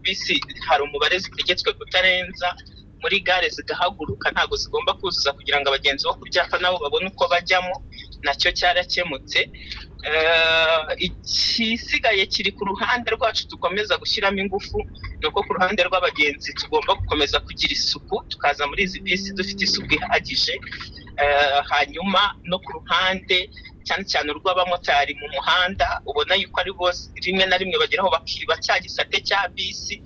bisi hari umubare zitegetswe kutarenza muri gare zigahaguruka ntabwo zigomba kuzuza kugira ngo abagenzi bo ku byapa nabo babone uko bajyamo nacyo cyarakemutse ikisigaye kiri ku ruhande rwacu dukomeza gushyiramo ingufu ni uko ku ruhande rw'abagenzi tugomba gukomeza kugira isuku tukaza muri izi bisi dufite isuku ihagije hanyuma no ku ruhande cyane cyane urw'abamotari mu muhanda ubona yuko ari bose rimwe na rimwe bageraho bakiba cya gisate cya bisi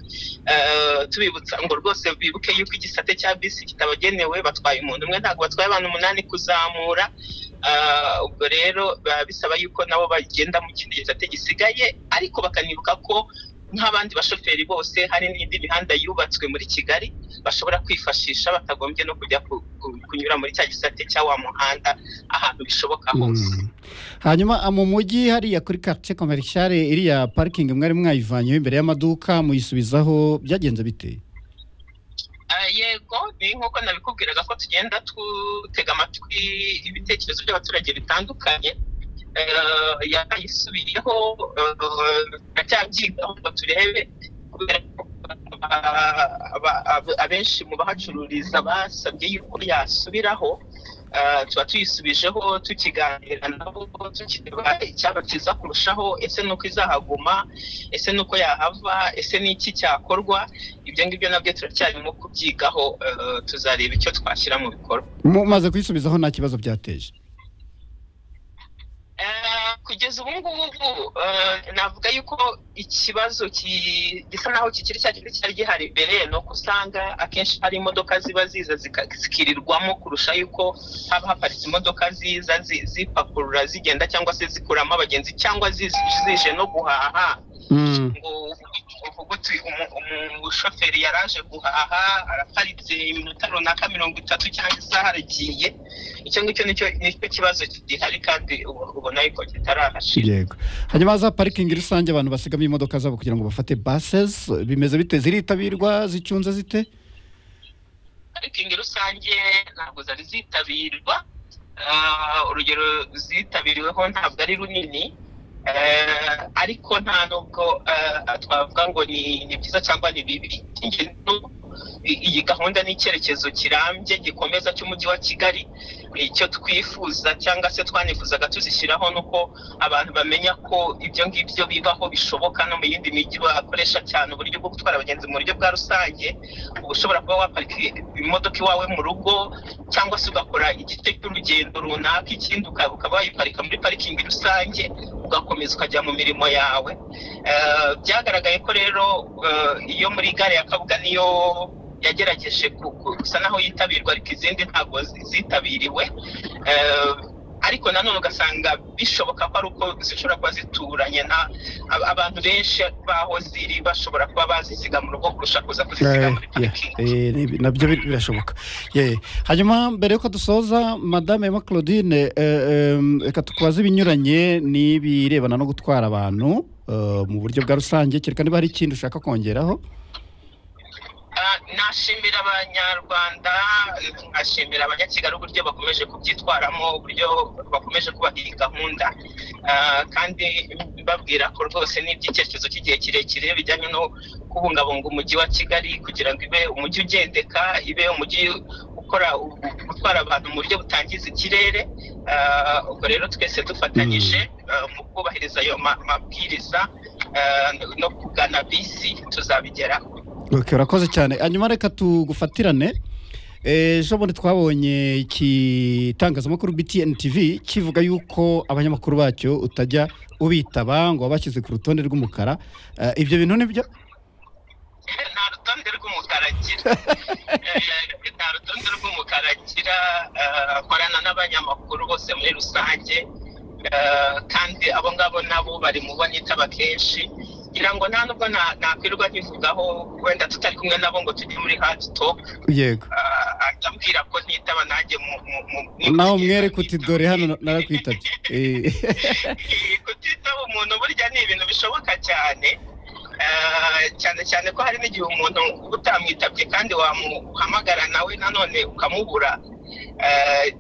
tubibutsa ngo rwose bibuke yuko igisate cya bisi kitabagenewe batwaye umuntu umwe ntabwo batwaye abantu umunani kuzamura ubwo rero biba bisaba yuko nabo bagenda mu kindi gisate gisigaye ariko bakanibuka ko nk'abandi bashoferi bose hari n'indi mihanda yubatswe muri kigali bashobora kwifashisha batagombye no kujya kunyura muri cya gisate cya wa muhanda ahantu bishoboka hose hanyuma mu mujyi hariya kuri karitsiye komerishare iriya parikingi mwari mwayivanyeho imbere y'amaduka muyisubizaho byagenze biteye yego ni nk'uko nabikubwiraga ko tugenda dutega amatwi ibitekerezo by'abaturage bitandukanye yayisubiyeho turacyabyigaho ngo turebe kubera ko abenshi mu bahacururiza basabye yuko yasubiraho tuba tuyisubijeho tukiganira nabo tukireba icyaba cyiza kurushaho ese ni uko izahaguma ese ni uko yahava ese ni iki cyakorwa ibyo ngibyo nabyo turacyarimo kubyigaho tuzareba icyo twashyira mu bikorwa mumaze kuyisubizaho nta kibazo byateje kugeza ubu ngubu navuga yuko ikibazo gisa naho kikiri cya kintu cyari gihari mbere ni uko usanga akenshi hari imodoka ziba ziza zikirirwamo kurusha yuko haba haparitse imodoka ziza zipakurura zigenda cyangwa se zikuramo abagenzi cyangwa zije no guhaha ngo umushoferi yaraje guhaha araparitse iminota runaka mirongo itatu cyangwa isaha aragiye icyo ngicyo nicyo kibazo gihari kandi ubona yuko kitarahashira yego hanyuma haza parikingi rusange abantu basigamo imodoka zabo kugira ngo bafate basesi bimeze bite ziritabirwa zicunze zite parikingi rusange ntabwo zari zitabirwa urugero zitabiriweho ntabwo ari runini ariko nta nubwo twavuga ngo ni byiza cyangwa ni bibi iyi gahunda n'icyerekezo kirambye gikomeza cy'umujyi wa kigali icyo twifuza cyangwa se twanifuzaga tuzishyiraho ni uko abantu bamenya ko ibyo ngibyo bibaho bishoboka no mu yindi mijyi bakoresha cyane uburyo bwo gutwara abagenzi mu buryo bwa rusange uba ushobora kuba waparika imodoka iwawe mu rugo cyangwa se ugakora igice cy'urugendo runaka ikindi ukaba wayiparika muri parikingi rusange ugakomeza ukajya mu mirimo yawe byagaragaye ko rero iyo muri gare ya kabuga niyo yagerageje gusa naho yitabirwa ariko izindi ntabwo zitabiriwe ariko nanone ugasanga bishoboka ko ari uko zishobora kuba zituranye abantu benshi baho ziri bashobora kuba bazisiga mu rugo kurusha kuza kuzisiga muri parikingi nabyo birashoboka hanyuma mbere y'uko dusoza madame Emma claudine reka tukubaze ibinyuranye n'ibirebana no gutwara abantu mu buryo bwa rusange kereka niba hari ikindi ushaka kongeraho nashimira abanyarwanda nkashimira abanyakigali uburyo bakomeje kubyitwaramo uburyo bakomeje kubaha iyi gahunda kandi babwira ko rwose n'iby'icyerekezo cy'igihe kirekire bijyanye no kubungabunga umujyi wa kigali kugira ngo ibe umujyi ugendeka ibe umujyi ukora gutwara abantu mu buryo butangiza ikirere ubwo rero twese dufatanyije mu kubahiriza ayo mabwiriza no kugana bisi tuzabigeraho ok urakoze cyane hanyuma reka tugufatirane ejo bundi twabonye igitangazamakuru btn tv kivuga yuko abanyamakuru bacyo utajya ubitaba ngo wabashyize ku rutonde rw'umukara ibyo bintu ni byo nta rutonde rw'umukara agira nta rutonde rw'umukara agira nkorana n'abanyamakuru bose muri rusange kandi abo ngabo nabo bari mu bo nitaba kenshi ngira ngo nta nubwo nakwirwa nkivugaho wenda tutari kumwe nabo ngo tujye muri hadi topu yego atambwira ko nitaba nanjye nawe umwereke uti dore hano narakwitabye kutitaba umuntu burya ni ibintu bishoboka cyane cyane cyane ko hari n'igihe umuntu utamwitabye kandi wamuhamagara nawe nanone ukamubura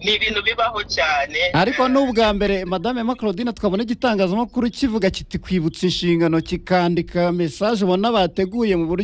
ni ibintu bibaho cyane ariko n'ubwa mbere madame emma claudine twabona igitangazamakuru kivuga kiti kwibutsa inshingano kikandika mesaje ubona bateguye mu buryo